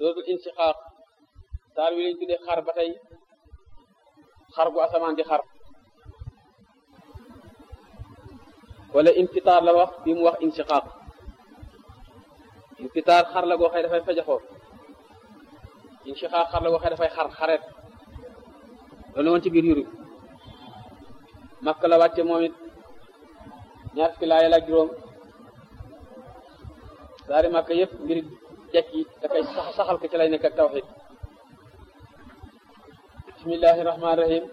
suratul insiqaaq saar wi lañ tuddee xar ba tey xar gu asamaan di xar wala infitaar la wax bi mu wax insiqaaq infitaar xar la goo xëy dafay fajaxoo insiqaaq xar la goo xëy dafay xar xareet loolu woon ci biir yurub makka la wàcce moom it ñaar fukki laaya la juróom saari makka yëpp mbir jekk yi da koy saxal ko ci lay nekk ak tawxid bismillahi rahmaani rahim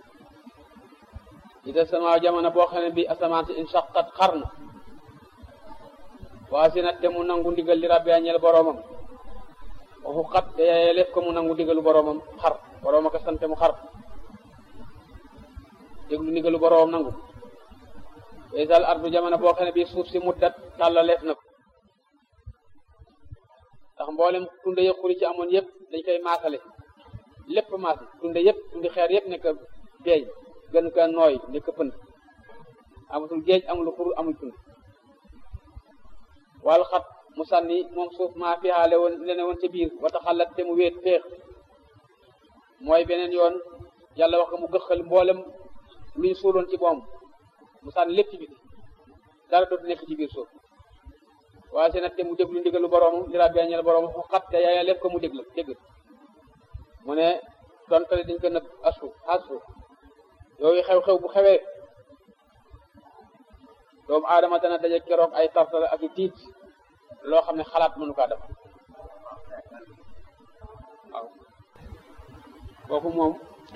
ida sama jamono boo xam ne bi asamaan si insaqat xar na waa si nag te mu nangu ndigal li rabbi ñeel boroomam waxu xat te yaayee lépp ko mu nangu ndigalu boroomam xar borooma ko sante mu xar déglu ndigalu boroomam nangu waysal ardu jamono boo xam ne bi suuf si muddat tàllaleef na ko ndax mboolem tunde yëpp xuri ci amoon yëpp dañ koy maasale lépp maas tunde yëpp tundi xeer yëpp nekk beeñ gën ka nooy nekk pënd amatul géej amul xur amul tund wal xat mu sànni moom suuf maa fihaale woon lene woon ca biir wata xalat te mu wéet féex mooy beneen yoon yàlla wax ko mu gëxal mboolem luñ suuloon ci boom mu sànni lépp ci biti dara dootu nekk ci biir suuf waaye seen te mu déglu ndigalu boroomam li rabbi ñeel boroomam fu xat te yaaya lépp ko mu déglu dégg mu ne dontale dañ ko nëb asu asu yooyu xew-xew bu xewee doomu aadama dana daje keroog ay tartala ak i tiit loo xam ne xalaat mënu kaa def waaw kooku moom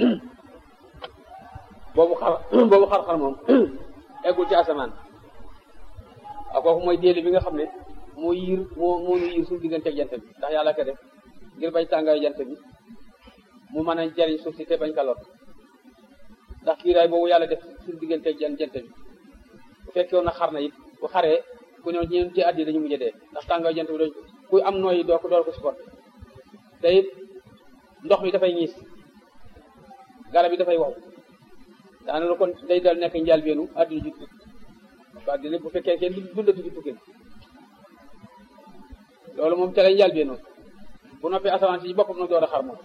boobu xar boobu xar-xar moom eggul ci asamaan waaw kooku mooy déeli bi nga xam ne moo yiir moo moo ñu yiir suñu diggante ak jant bi ndax yàlla ko def ngir bañ tàngaayu jant bi mu mën a jariñ suuf si te bañ ka lor ndax kiiraay boobu yàlla def suñu diggante ak jant bi bu fekkee woon na xar na it bu xaree ku ñëw ñeen ci àddi dañu mujj dee ndax tàngaayu jant bi doñ kuy am nooyi doo ko door ko support te it ndox mi dafay ñiis garab yi dafay wow daana la kon day dal nekk njëlbéenu àddina ji tukki àddina bu fekkee kenn dundatu ci tukki loolu moom ca lay njëlbéenu bu noppee asamaan si boppam na door a xar moom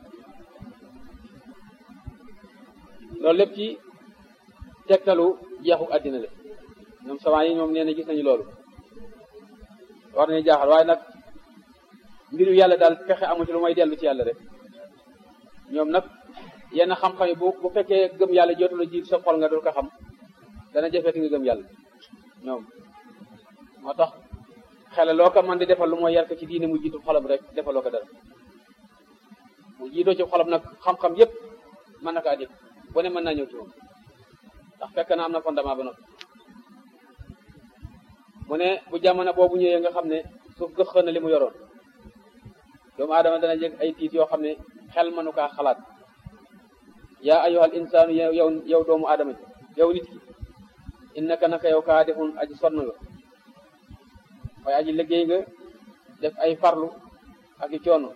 loolu lépp ci tegtalu jeexu àddina la ñoom savant yi ñoom nee na gis nañu loolu war nañu jaaxal waaye nag mbiru yàlla daal fexe amu ci lu may dellu ci yàlla rek ñoom nag yenn xam-xam yi bu bu fekkee gëm yàlla jotu la jiitu sa xol nga dul ko xam dana jafeeti nga gëm yàlla ñoom moo tax xele loo ko man di defal lu mooy yar ko ci diine mu jiitu xolam rek defaloo ko dara mu jiitoo ci xolam nag xam-xam yépp mën na kaa dégg bu ne mën naa ñëw ci moom ndax fekk na am na fondement ba noppi mu ne bu jamono boobu ñëwee nga xam ne suuf gëx na li mu yoroon doomu aadama dana jég ay tiit yoo xam ne xel mënu kaa xalaat yaa ayyuhal insaanu yow yow doomu aadama ji yow nit ki innaka naka yow kaa defun aji sonn nga waaye aji liggéey nga def ay farlu ak i coono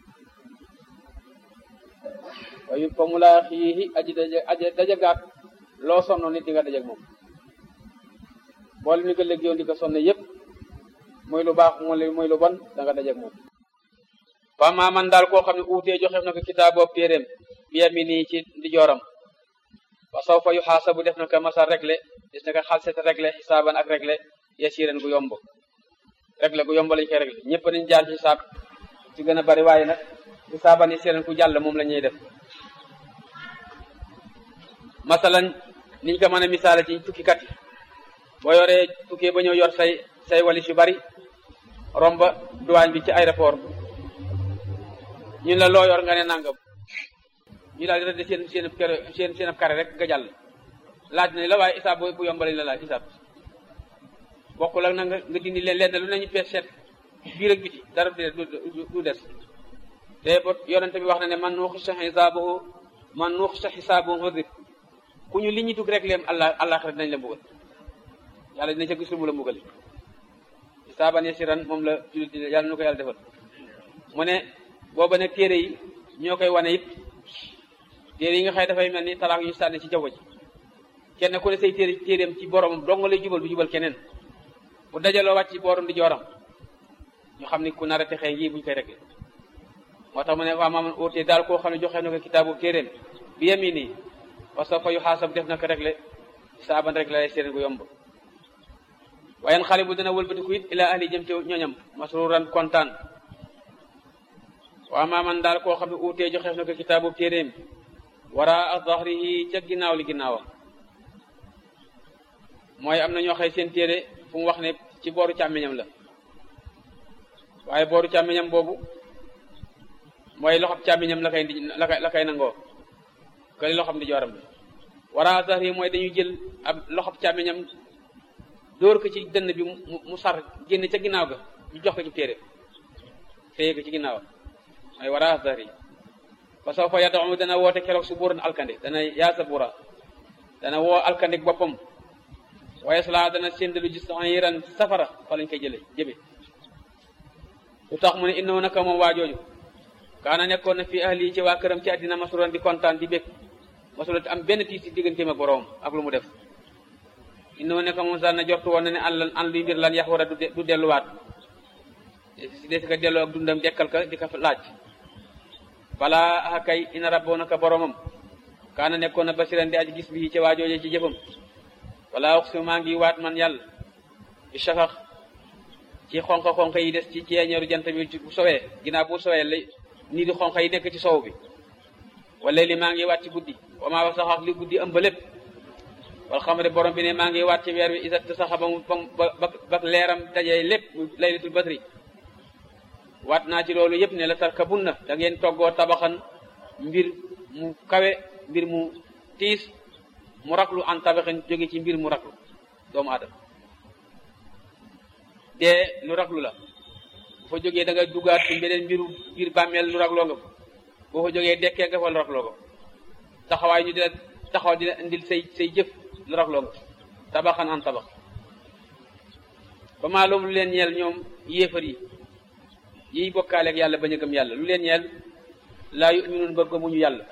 waaye fa mu laa xiixi aji daje aji daje gaak loo sonno nit di nga daje ak moom boole ni nga liggéeyoon di ko sonne yépp muy lu baax muy lu bon da nga daje ak moom fa maa man daal koo xam ne uutee joxef na ko kitaab boobu téeréem bi yamini ci ndijooram wa saw fa yu xaasabu def na ko masal réglé gis na ko xalset réglé xisaaban ak réglé yasiran gu yomb réglé gu yomb lañ koy réglé ñëpp nañ jaar ci xisaab ci gën a bari waaye nag xisaaban yasiran ku jàll moom la ñuy def masalan niñ ko mën a misaale ci tukkikat yi boo yoree tukkee ba ñëw yor say say walis yu bari romba douane bi ci aéroport ñun la loo yor nga ne nangam ñu daal di rëdd seen seen seen seen ab kare rek nga jàll laaj nañ la waaye isaab bu yomb lañ la laaj isaab bokkul ak na nga nga dindi leen lenn lu nañu pees seet biir ak biti dara du des te ba yonente bi wax na ne man nuuxisa xisaabuhu man nuuxisa xisaabuhu udib ku ñu li ñu dugg rek leem allah allah xarit nañ la mbugal yàlla dina ca gis lu mu la mbugal xisaaban yasiran moom la jullit di yàlla nu ko yàlla defal mu ne booba nag téere yi ñoo koy wane it téere yi nga xëy dafay mel ni talaax yu ñu sànni ci jaww ji kenn ku ne say téere téereem ci boromam dong lay jubal du jubal keneen bu dajaloo wàcc ci booram di jooram ñu xam ni ku nar a texee ngi buñ koy rek moo tax mu ne waa maaman óotee daal koo xam ne joxe na ko kitaabu téeréem bi yemi nii parce que fa yu xaasab def na ko rek le saaban rek la lay séeréen gu yomb waaye xale bu dana wëlbatiku it ila ahli jëm ci ñoñam masruran kontaan waa maaman daal koo xam ne uutee joxeef na ko kitaabu téeréem wara a zahrihi ca ginnaaw li ginnaawam mooy am na ñoo xëy seen téere fu mu wax ne ci booru càmmiñam la waaye booru càmmiñam boobu mooy loxob càmmiñam la koy la koy la koy nangoo këli loxob di jooram la wara a zahrihi mooy dañuy jël ab loxob càmmiñam dóor ko ci dënn bi mu mu sar génn ca ginnaaw ga ñu jox ko ci téere téye ko ci ginnaaw mooy wara a zahrihi fa soo fa yad'u dana woote keroog su buuran alkande dana yaa sa buura dana woo alkande boppam waaye sala dana séndalu gis yiran safara fa lañ koy jële jëme lu tax mu ne innahu naka moom waa jooju kaana nekkoon na fi ahli ci waa këram ci àddina masuran di kontaan di bég masula am benn tiis ci digganteem ak boroom ak lu mu def innahu naka moom sal na jortu woon na ne an lan an luy mbir lan yax war a du delluwaat si desi ko delloo ak dundam dekkal ka di ko laaj balaa kay ina rabboo naka boromam kaana nekkoon na basiran di aji gis bi ci waajooje ci jëfam wala wax si maa ngi waat man yàlla bi safax ci xonq xonq yi des ci ceeñeeru jant bi bu sowee ginnaaw bu sowee la nii di xonq yi nekk ci sow bi wala li maa ngi waat ci guddi wa maa wax sax li guddi ëmb lépp wala xam ne borom bi ne maa ngi waat ci weer wi isat saxa ba mu ba ba leeram dajee lépp laylatul badri waat naa ci loolu yëpp ne la tarkabun na da ngeen toggoo tabaxan mbir mu kawe mbir mu tiis mu raklu an tabaxin jóge ci mbir mu raklu doomu aadama dee lu raklu la bu fa jógee da nga dugaat ci beneen mbiru biir bàmmeel lu rakloo nga fa boo fa jógee dekkee nga fa lu rakloo ko taxawaay ñu dina taxaw dina indil say say jëf lu rakloo nga tabaxan an tabax ba maa loolu lu leen ñeel ñoom yéefar yi yiy bokkaale ak yàlla bañ a gëm yàlla lu leen ñeel laa yuminuun ba gëmuñu yàlla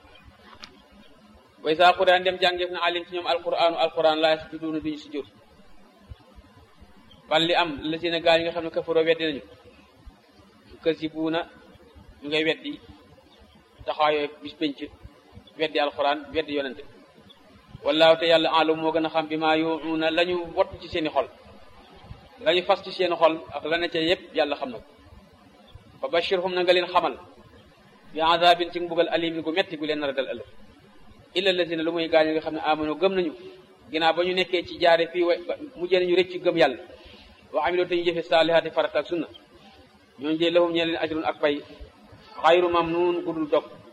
way saa quraan dem jàngeef na alim ci ñoom alquraanu alquran laa yasjuduuna duñu sujjóot bal li am la seen gaa yi nga xam ne kafaroo weddi nañu kasibuuna ñu ngay weddi taxawaayoo bis penc weddi alquran weddi yonente wallaahu te yàlla alam moo gën a xam bi maa yuunuuna la ñu wott ci seeni xol la ñu fas ci seeni xol ak la ne ca yépp yàlla xam na ko fa bashirhum na nga leen xamal bi azabin ci mbugal alimin gu metti gu leen nar a dal ëllëg illa lazina lu muy gaañ nga xam ne amano gëm nañu ginnaaw ba ñu nekkee ci jaare fii wa mujjee nañu rëcc gëm yàlla wa amiloo te ñu jëfe saalihaati farata ak sunna ñooñu dee lahum ñee leen ajrun ak pay xayru mamnuun gudul dog